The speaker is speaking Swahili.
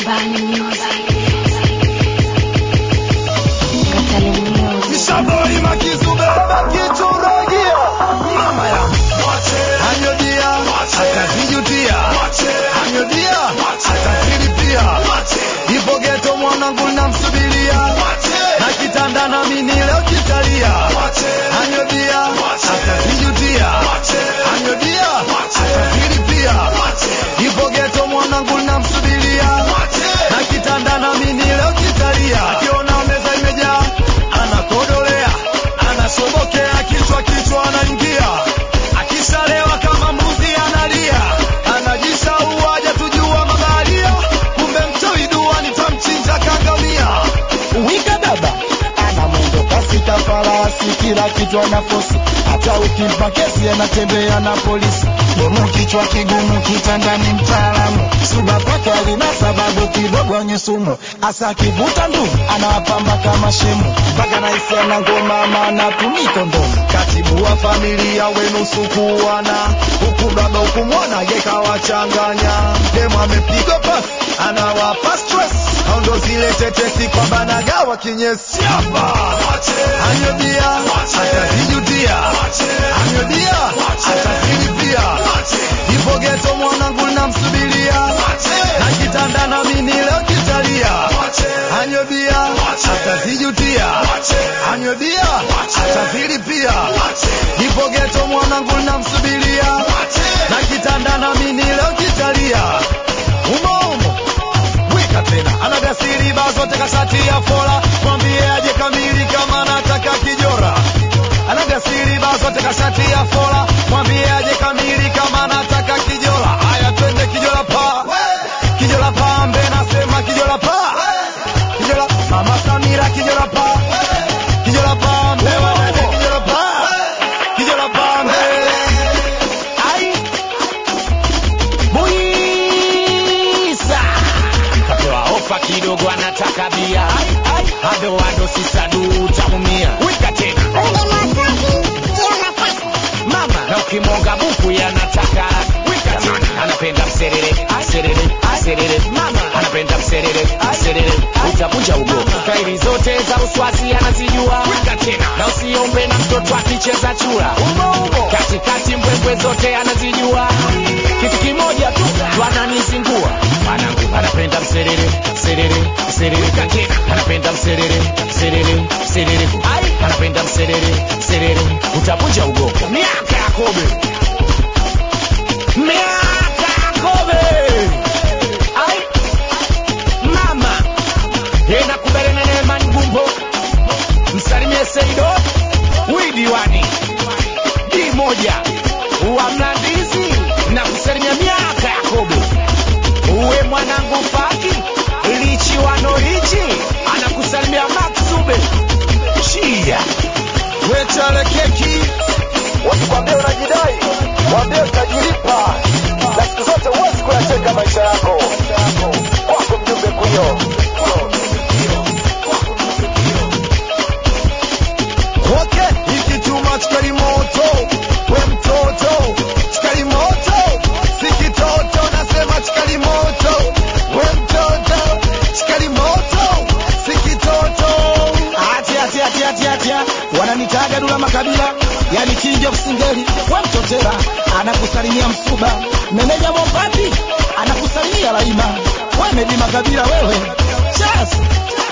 Bani Music. Gatale Music. Nishaboi makizube kichuragia mama ya anyodia atazijutia anyodia atazilipia ipo geto mwanangu namsubiria na kitanda na mimi leo kitalia anyodia atazijutia anyodia atazilipia ipo geto mwanangu namsubiria na kitanda na mimi leo kitalia akiona meza imejaa anakodolea anasobokea kichwa kichwa anaingia akishalewa kama mbuzi analia anajishaua hajatujua mabaharia kumbe mtoi dua nitamchinja kangamia wika baba ana mwendo kasi farasi kila kitu ana fosi hata ukimpa kesi anatembea na polisi domo kichwa kigumu kitandani mtaalamu suba kwake alina sababu kidogo nye sumu asa akivuta ndu anawapamba kama shemu mpaka naisi ana ngoma maana tumi kondomu katibu wa familia wenu sukuana huku baba ukumwona yekawachanganya demu amepigwa pasi anawapa stress au ndo zile tetesi kwamba nagawa kinyesi hapa anyodia atazijutia anyodia atazilipia ipo geto mwanangu namsubiria na kitanda na mimi leo kitalia anyodia atazijutia anyodia atazilipia ipo geto mwanangu namsubiria na kitanda na mimi leo kitalia umo umo wika tena anagasiri baa zote kashati ya fola mwambie aje kamili kama anataka kijora anagasiri baa zote kashati ya fola mwambie aje kamili kama anataka kijora haya twende kijora pa kijora pambe nasema kijora pa kijora mama samira kijora pa kijora pambe wadada kijora pa kijora pambe ai Buisa kapewa ofa kidogo anataka bia ado ado sisadu utaumia wika tena mama na ukimwonga buku yanataka wika tena anapenda mserere serere serere mama anapenda mserere serere utavunja ugo kairi zote za uswazi anazijua wika tena na usiombe na mtoto akicheza chura katikati mbwembwe zote anazijua kitu kimoja tu twananizingua mwanangu anapenda mserere serere serere katena anapenda mserere serere serere ai anapenda mserere serere utavunja ugogo miaka ya kobe miaka ya kobe ai mama yenda kuberene neema ngumbo msalimie seido widiwani di moja wa mlandizi na kusalimia miaka ya kobe uwe mwanangu faki lichi wanorichi anakusalimia maksube shia wechale keki wasikwambia unajidai wambie utajilipa na siku zote huwezi kuyacheka maisha yako wako mjumbe kuyo Okay, hiki chuma chukari moto, we mtoto, chukari moto, si kitoto, nasema chukari moto, we mtoto, chukari moto, si kitoto. ati ati ati ati ati wananitaga dula makabila yani king of singeli we mtotera anakusalimia msuba meneja mopati anakusalimia laima we medi makabila wewe chas